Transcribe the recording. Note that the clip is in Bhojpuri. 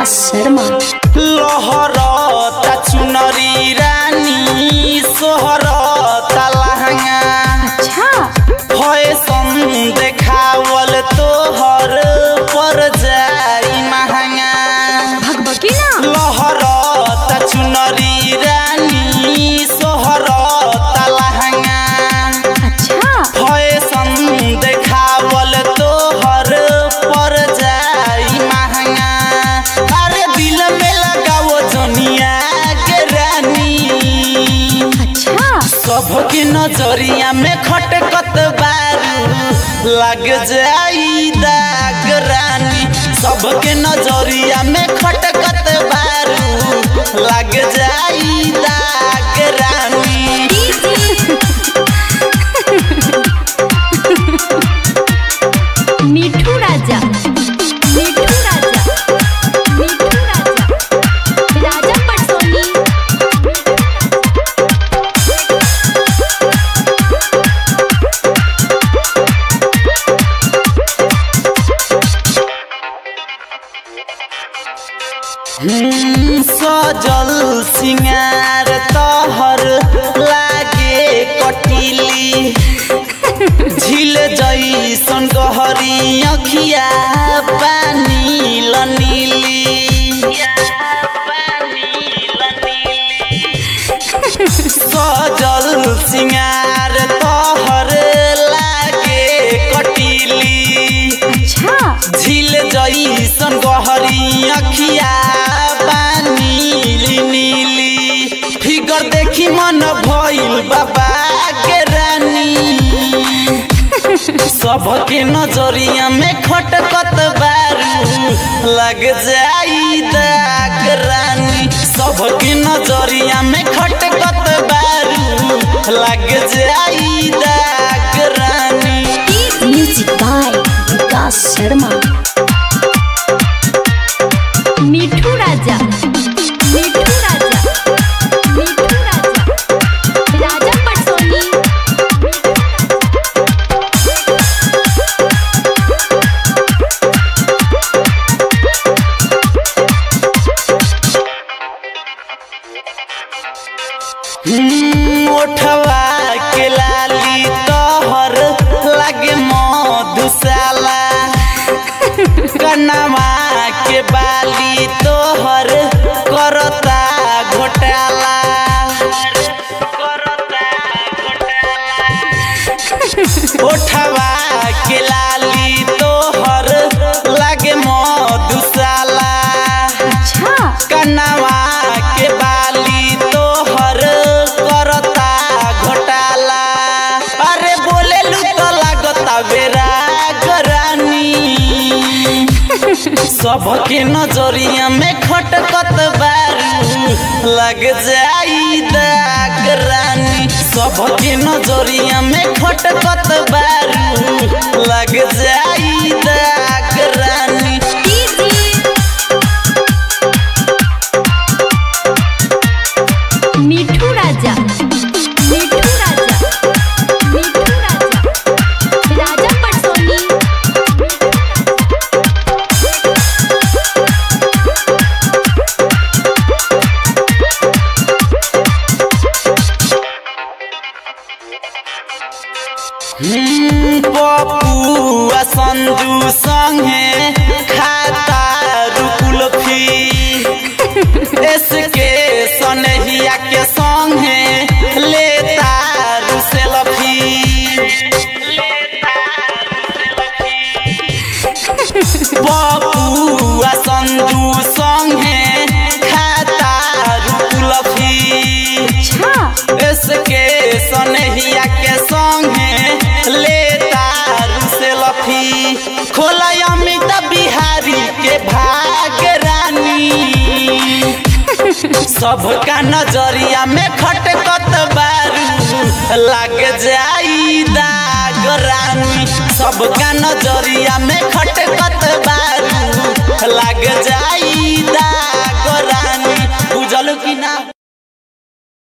विकास शर्मा लहरता चुनरी रानी सोहरता लहंगा अच्छा फैशन देखावल तोहर पर जाई महंगा भगभकी ना लहरता चुनरी रानी सोहरता लहंगा अच्छा फैशन देखावल तोहर पर जाई महंगा अरे दिल में लगाओ जनिया के रानी अच्छा सबके नजरिया में खटकत बारू लग जाई दाग रानी सबके नजरिया में खटकत बारू लग जाई दाग रानी मिठू राजा मिठू राजा मिठू राजा राजा पटसोनी हम्म, सजल सिंगार तहर लागे कटिली झील जैसन गहरी अखिया पानी लनीली सजल सिंगार तहर लागे कटिली अच्छा झील जैसन गहरी अखिया पानी नीली फिगर देखी मन भइल बाबा के रानी सबके नजरिया में खटकत बारू लग जाई दाग रानी सबके नजरिया में खटकत बारू लग जाई दाग रानी म्यूजिक बाय विकास शर्मा मिठू राजा मिठू राजा मिठू राजा राजा पटसोनी हम्म, ओठवा के लाली तोहर लागे मधुशाला कनवा के बाली तोहर करता घोटाला ओठवा के लाली तोहर लागे मधुशाला अच्छा कनवा के बाली तोहर करता घोटाला अरे बोले लू तो लागता बेरा गरानी सबके नजरिया में खटकत बारू लग जाई दाग रानी सबके नजरिया में खटकत बारू लग जाई दाग रानी मिठू राजा मिठू राजा मिठू राजा राजा पटसोनी हम्म, पपुआ संजू संगे खाता रुकुलफी इसके सनहिया के संगे लेता रुसेलफी पपुआ संजू संगे खाता रुकुलफी अच्छा इसके सनहिया के संगे लेता से लफी खोला अमित बिहारी के भाग रानी सबका नजरिया में खटकत बारू लग जाई दाग रानी सबका नजरिया में खटकत बारू लग जाई दाग